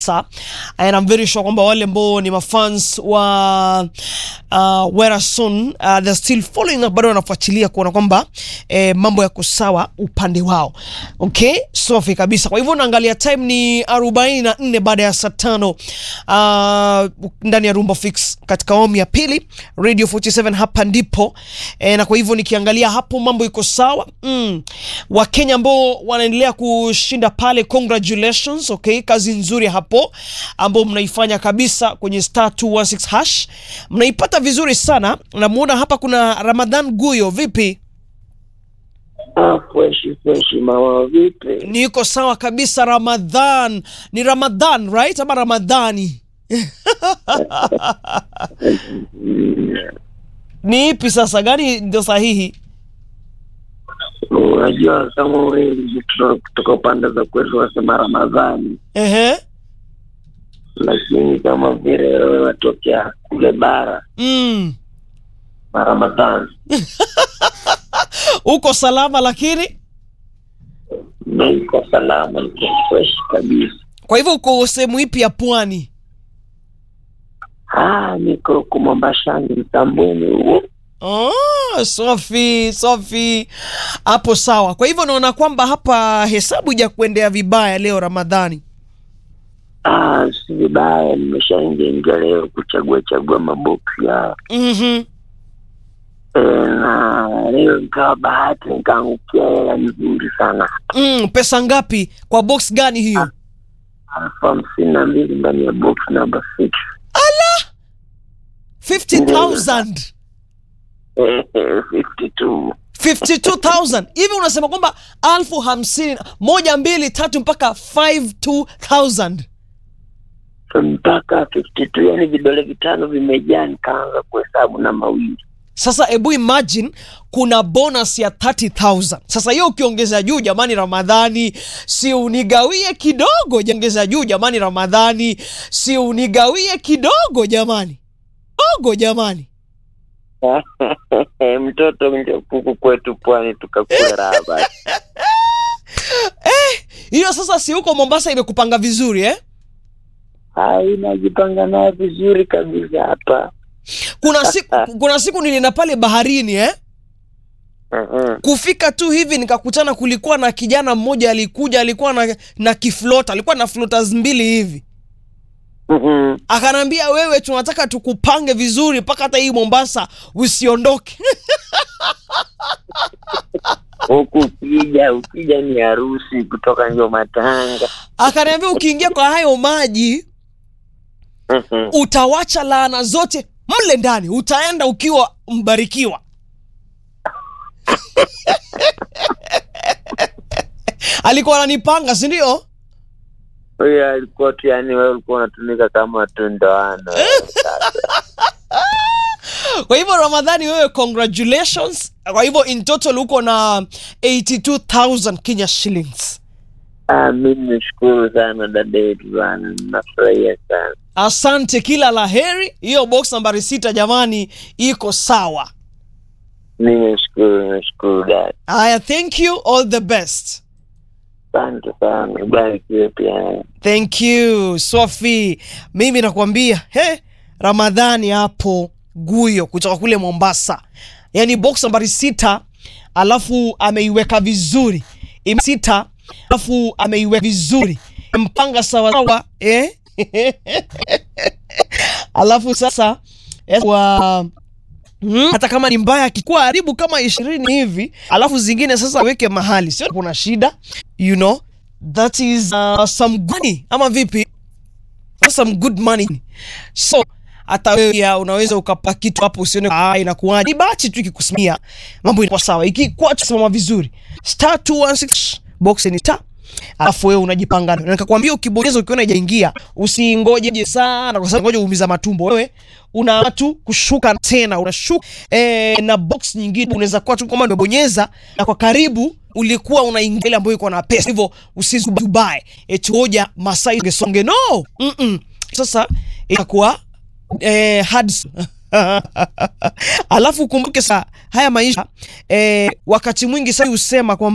and I'm very sure kwamba wale ambao ni mafans wa uh, Werason uh, they're still following up, bado wanafuatilia kuona kwamba eh, mambo yako sawa upande wao. Okay, safi kabisa. Kwa hivyo naangalia time ni 44 baada ya saa tano uh, ndani ya Rumba Fix katika awamu ya pili Radio 47 hapa ndipo eh, na kwa hivyo nikiangalia hapo mambo iko sawa mm. Wakenya ambao wanaendelea kushinda pale, congratulations. Okay, kazi nzuri hapo ambao mnaifanya kabisa kwenye star 216 hash, mnaipata vizuri sana. Namuona hapa kuna Ramadhan Guyo, vipi? Ah, freshi freshi, mama vipi? Niko sawa kabisa. Ramadhan ni Ramadhan right ama Ramadhani? Mm, Ni ipi sasa, gani ndio sahihi? Unajua kama wengi kutoka- kutoka pande za kwetu wasema Ramadhani, Ehe. lakini kama vile wewe watokea kule bara Mm. na Ramadhani, Uko salama lakini, na iko salama, iko fresh kabisa. kwa hivyo uko sehemu ipi ya pwani? Ah, niko huku Mombasani, Mtambweni huo. Oh, Sofi, Sofi hapo sawa. Kwa hivyo naona kwamba hapa hesabu ja kuendea vibaya leo Ramadhani. Ah, si vibaya, nimeshaingia ingia leo kuchagua chagua maboksi ya Mhm. e, na leo nikawa bahati nikaangukia hela nzuri sana Mm, pesa ngapi kwa box gani hiyo? elfu hamsini na mbili ndani ya box number six 50,000. fifty two 52,000. Hivi unasema kwamba alfu hamsini moja mbili tatu mpaka 52,000. mpaka fifty two yani vidole vitano vimejaa nikaanza kuhesabu na mawili Sasa hebu imagine kuna bonus ya 30,000. Sasa hiyo ukiongeza juu jamani Ramadhani, si unigawie kidogo jiongeza juu jamani Ramadhani, si unigawie kidogo jamani. Dogo jamani. mtoto nje kuku kwetu pwani tukakula raha basi Hiyo sasa si huko Mombasa imekupanga vizuri eh? hai najipanga nayo vizuri kabisa hapa Kuna siku kuna siku nilienda pale baharini eh? Mhm. Kufika tu hivi nikakutana kulikuwa na kijana mmoja alikuja alikuwa na, na kiflota, alikuwa na flotas mbili hivi. Mhm. akanambia wewe tunataka tukupange vizuri mpaka hata hii mombasa usiondoke huku ukija ukija ni harusi kutoka njo matanga akaniambia ukiingia kwa hayo maji Mhm. utawacha laana zote mle ndani utaenda ukiwa mbarikiwa alikuwa ananipanga si ndio huyo alikuwa tu yani wewe ulikuwa unatumika kama tu ndoano kwa hivyo ramadhani wewe congratulations kwa hivyo in total uko na 82000 kenya shillings Ah, mimi nishukuru sana dada yetu bana nafurahia sana asante kila la heri hiyo box nambari sita jamani iko sawa mi nashukuru nashukuru dada haya thank you all the best asante sana barikiwe pia thank you sofi mimi nakwambia he ramadhani hapo guyo kutoka kule mombasa yaani box nambari sita alafu ameiweka vizuri Ime- sita alafu ameiweka vizuri mpanga sawasawa eh? alafu sasa eh, wa Mm, hata kama ni mbaya akikuwa haribu kama ishirini hivi alafu zingine sasa aweke mahali sio kuna shida you know that is uh, some good money ama vipi That's some good money so hata wewe pia unaweza ukapa kitu hapo usione ah, inakuwaje ni bahati tu ikikusimia mambo inakuwa sawa ikikuwa tusimama vizuri star 216 box ni star alafu wewe unajipanga na nikakwambia ukibonyeza ukiona ijaingia usingoje sana kwa sababu ngoja uumiza matumbo wewe una tu kushuka tena unashuka eh, na box nyingine unaweza kuwa tu kama umebonyeza na kwa karibu ulikuwa unaingia ile ambayo iko na pesa hivyo usizubae eti hoja masai songe no mm -mm. sasa itakuwa eh, hard alafu kumbuke saa haya maisha eh, wakati mwingi sasa husema kwamba